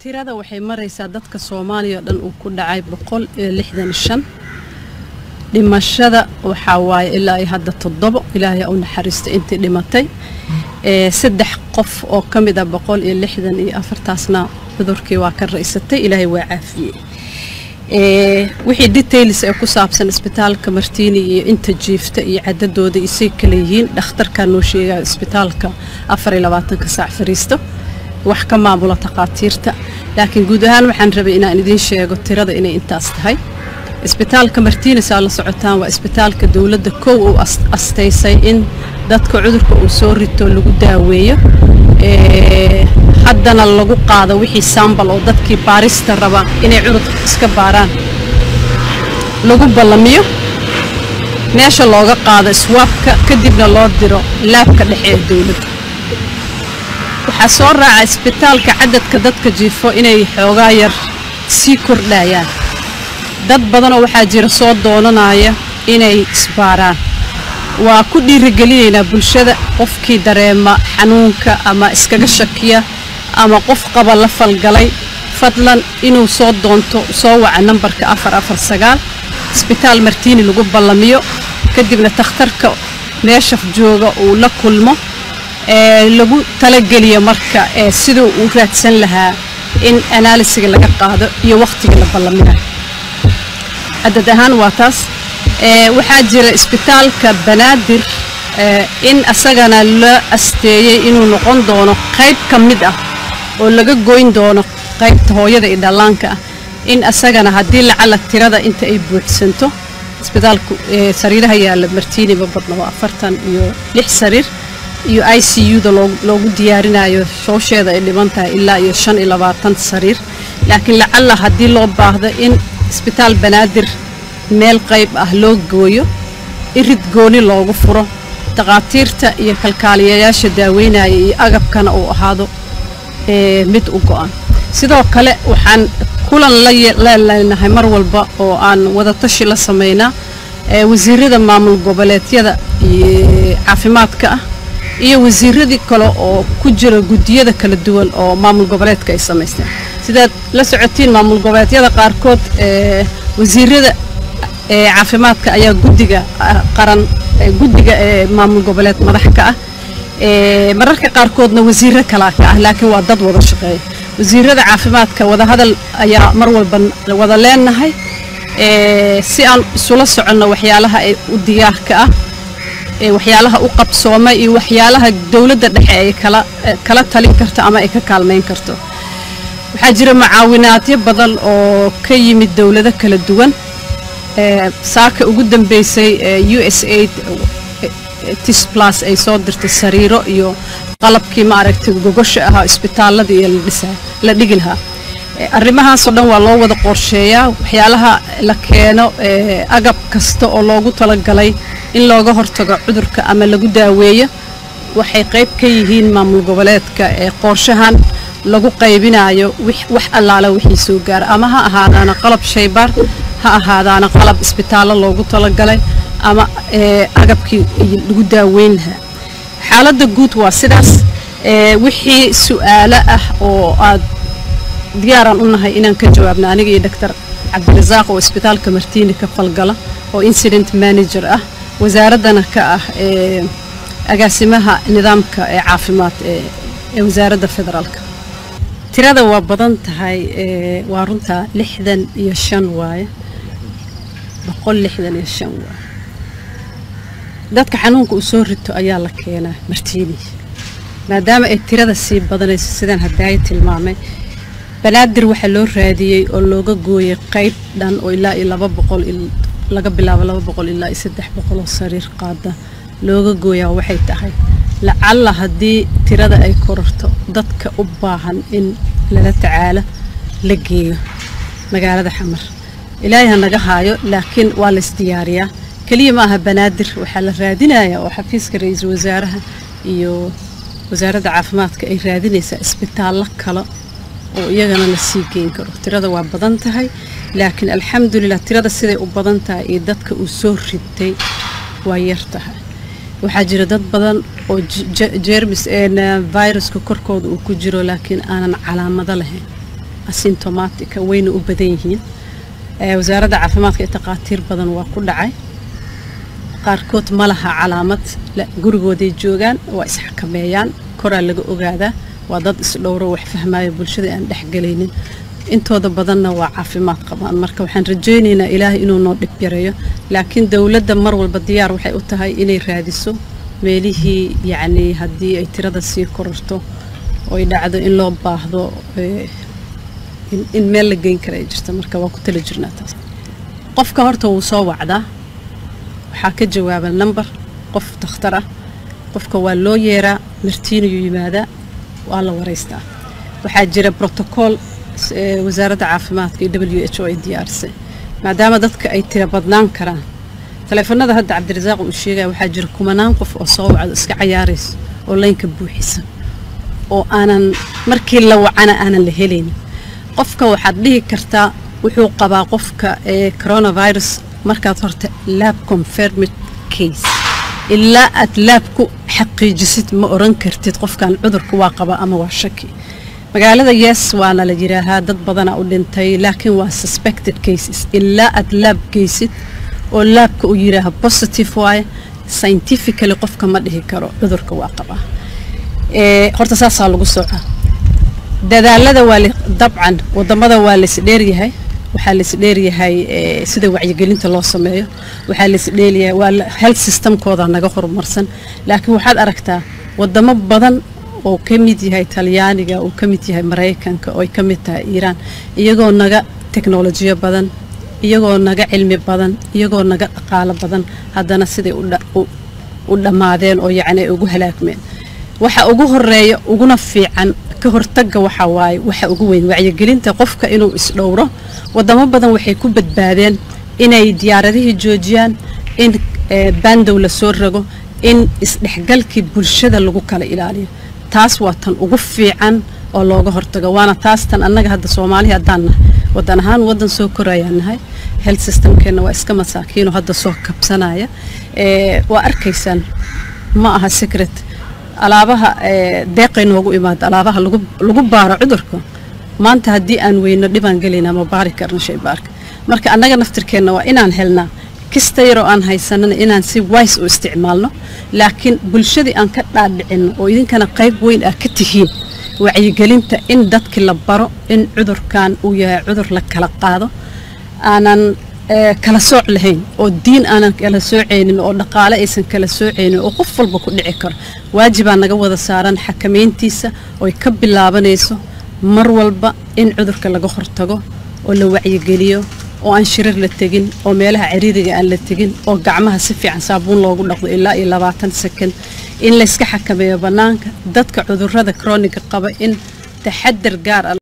tirada waxay maraysaa dadka soomaaliya oo dhan uu ku dhacay boqol iyo lixdan shan dhimashada waxaa waaye ilaa iyo hadda toddobo ilaahay u naxariista intii dhimatay ee saddex qof oo ka mid ah boqol iyo lixdan iyo afartaasna cudurkii waa ka raysatay ilaahay waa caafiyey ee wixii details ee ku saabsan isbitaalka martiini iyo inta jiifta iyo cadadooda isay kala yihiin dhakhtarkaa noo sheegaya isbitaalka afar iyo labaatanka saac fariisto wax ka maamula takhaatiirta laakiin guud ahaan waxaan rabay inaan idiin sheego tirada inay intaas tahay isbitaalka martiinis aa la socotaan waa isbitaalka dowladda kow uu astaysay in dadka cudurka uu soo rito lagu daaweeyo haddana lagu qaado wixii sambal oo dadkii baarista raba inay cudurka iska baaraan lagu ballamiyo meesha looga qaado iswaabka kadibna loo diro laabka dhexe ee dowladda waxaa soo raaca isbitaalka cadadka dadka jiifo inay xoogaa yar sii kordhayaan dad badanoo waxaa jira soo doonanaya inay isbaaraan waa ku dhiirigelinaynaa bulshada qofkii dareema xanuunka ama iskaga shakiya ama qof qaba la falgalay fadlan inuu soo doonto soo waca nambarka afar afar sagaal isbitaal martiini lagu ballamiyo kadibna takhtarka meesha jooga uu la kulmo ee lagu talageliyo marka ee siduu uu raadsan lahaa in anaalisiga laga qaado iyo wakhtiga la ballaminayo cadad ahaan waa taas waxaa jira isbitaalka banaadir in asagana la asteeyey inuu noqon doono qayb ka mid ah oo laga goyn doono qaybta hooyada iyo dhallaanka ah in asagana haddii lacala tirada inta ay buuxsanto isbitaalku sariiraha yaalla martiiniba badna waa afartan iyo lix sariir iyo i c u-da loogu diyaarinayo shoosheeda ay dhiban tahay ilaa iyo shan iyo labaatan sariir laakiin lacala haddii loo baahdo in isbitaal banaadir meel qayb ah loo gooyo irid gooni loogu furo takhaatiirta iyo kalkaaliyayaasha daaweynaya iyo agabkana uu ahaado mid u go-an sidoo kale waxaan kulan la leenahay mar walba oo aan wadatashi la samaynaa wasiirada maamul goboleedyada caafimaadka ah iyo wasiiradii kale oo ku jira guddiyada kala duwan oo maamul goboleedka ay samaysteen sidaad la socotiin maamul goboleedyada qaarkood wasiirada caafimaadka ayaa guddiga qaran guddiga ee maamul goboleed madax ka ah mararka qaarkoodna wasiiro kalaa ka ah laakiin waa dad wada shaqeeya wasiirada caafimaadka wadahadal ayaa mar walba wada leenahay si aan isula soconno waxyaalaha u diyaarka ah waxyaalaha u qabsooma iyo waxyaalaha dowladda dhexe ay kala talin karto ama ay ka kaalmayn karto waxaa jira mucaawinaadyo badan oo ka yimid dowlado kala duwan saaka ugu dambeysay u s aid tisblas ay soo dirtay sariiro iyo qalabkii maaragtay gogosha ahaa isbitaalada iyo la dhigi lahaa arrimahaasoo dhan waa loo wada qorsheeyaa waxyaalaha la keeno agab kasta oo loogu talagalay in looga hortago cudurka ama lagu daaweeyo waxay qayb ka yihiin maamul goboleedka ee qorshahan lagu qaybinayo wax allaala wixii soo gaara ama ha ahaadaana qalab shaybaar ha ahaadaana qalab isbitaallo loogu talagalay ama agabkii lagu daaweyn lahaa xaaladda guud waa sidaas wixii su'aalo ah oo aad diyaaraan u nahay inaan ka jawaabna aniga iyo doctor cabdirasaaq oo isbitaalka martiini ka falgala oo incident manager ah wasaaraddana ka ah agaasimaha nidaamka ee caafimaad ee wasaaradda federaalka tirada waa badan tahay waa runtaa lixdan iyo shan waaye boqol lixdan iyo shan waaye dadka xanuunka uu soo rito ayaa la keenaa martiini maadaama ay tirada sii badanayso sidaan hadaayo tilmaamay banaadir waxaa loo raadiyey oo looga gooyay qayb dhan oo ilaa iyo laba boqol laga bilaabo laba boqol ilaa iyo saddex boqol oo sariir qaada looga gooyaa waxay tahay lacalla haddii tirada ay kororto dadka u baahan in lala tacaalo la geeyo magaalada xamar ilaahay ha naga haayo laakiin waa la isdiyaariyaa keliya ma aha banaadir waxaa la raadinayaa oo xafiiska ra-iisul wasaaraha iyo wasaaradda caafimaadka ay raadinaysaa isbitaallo kale oo iyagana la sii geyn karo tirada waa badan tahay laakiin alxamdulilah tirada siday u badan tahay iyo dadka uu soo ritay waa yar tahay waxaa jira dad badan oo jermis viruska korkooda uu ku jiro laakiin aanan calaamado lahayn asymptomatica wayna u badan yihiin wasaaradda caafimaadka ee takhaatiir badan waa ku dhacay qaarkood ma laha calaamad gurigooday joogaan waa isxakameeyaan koraa laga ogaadaa waa dad isdhowro wax fahmaayo bulshada aan dhexgelaynin intooda badanna waa caafimaad qabaan marka waxaan rajaynaynaa ilaahay inuu noo dhib yareeyo laakiin dowladda mar walba diyaar waxay u tahay inay raadiso meelihii yacnii haddii ay tirada sii kororto oy dhacdo in loo baahdo in meel la geyn kara ay jirta marka waa ku tala jirnaa taas qofka horta wuu soo wacdaa waxaa ka jawaaba number qof dakhtar ah qofka waa loo yeeraa martiinayuu yimaadaa waa la waraystaa waxaa jira brotocool wasaaradda caafimaadka iyo w h o ay diyaarisay maadaama dadka ay tira badnaan karaan taleefanada hadda cabdirasaaq uu sheegaya waxaa jira kumanaan qof oo soo wacdo iska cayaaraysa oo laynka buuxisa oo aanan markii la wacana aanan la helaynin qofka waxaad dhihi kartaa wuxuu qabaa qofka ee coronavirus markaad horta laab confirmed case ilaa aad laab ku xaqiijisid ma oran kartid qofkan cudurka waa qaba ama waa shaki magaalada yes waana la yidhaahaa dad badanaa u dhintay laakiin waa suspected cases ilaa aad laab geysid oo laabka uu yidhaaha positive waaye scientifically qofka ma dhihi karo cudurka waa qabaa horta saasaa lagu socaa dadaalada waa dabcan wadamada waa laisdheeryahay waxaa laisdheeryahay sida wacyigelinta loo sameeyo waxaa laisdheeryahay waa health systemkooda naga horumarsan laakiin waxaad aragtaa wadamo badan oo ka mid yahay talyaaniga uu ka mid yahay maraykanka oo ay ka mid tahay iiraan iyagoo naga teknolojiyo badan iyagoo naga cilmi badan iyagoo naga dhaqaalo badan haddana siday u dhammaadeen oo yacni ay ugu halaagmeen waxa ugu horeeya uguna fiican ka hortagga waxa waaye waxa ugu weyn wacyigelinta qofka inuu isdhowro wadamo badan waxay ku badbaadeen inay diyaaradihii joojiyaan in bandow la soo rago in isdhexgalkii bulshada lagu kala ilaaliyo taas waa tan ugu fiican oo looga hortago waana taas tan annaga hadda soomaaliya haddaan nahay wadan ahaan wadan soo korayaan nahay health systemkeenna waa iska masaakiinoo hadda soo kabsanaya waa arkaysaan ma aha secret alaabaha deeqay noogu imaada alaabaha lagu baaro cudurka maanta haddii aan weyno dhibaan gelaynaa ma baari karno shaybaarka marka annaga naftirkeenna waa inaan helnaa kista yaroo aan haysanana inaan si wise u isticmaalno laakiin bulshadii aan ka dhaadhicinno oo idinkana qayb weyn ah ka tihiin wacyigelinta in dadkii la baro in cudurkan uu yahay cudur la kala qaado aanan kala sooc lahayn oo diin aanan kala soocaynin oo dhaqaale aysan kala soocaynin oo qof walba ku dhici karo waajibaa naga wada saaran xakamayntiisa ooy ka bilaabanayso mar walba in cudurka laga hortago oo la wacyigeliyo oo aan shirar la tegin oo meelaha ciriiriga aan la tegin oo gacmaha si fiican saabuun loogu dhaqdo ilaa iyo labaatan second in layska xakameeyo bannaanka dadka cudurrada kroniga qaba in taxadar gaar ah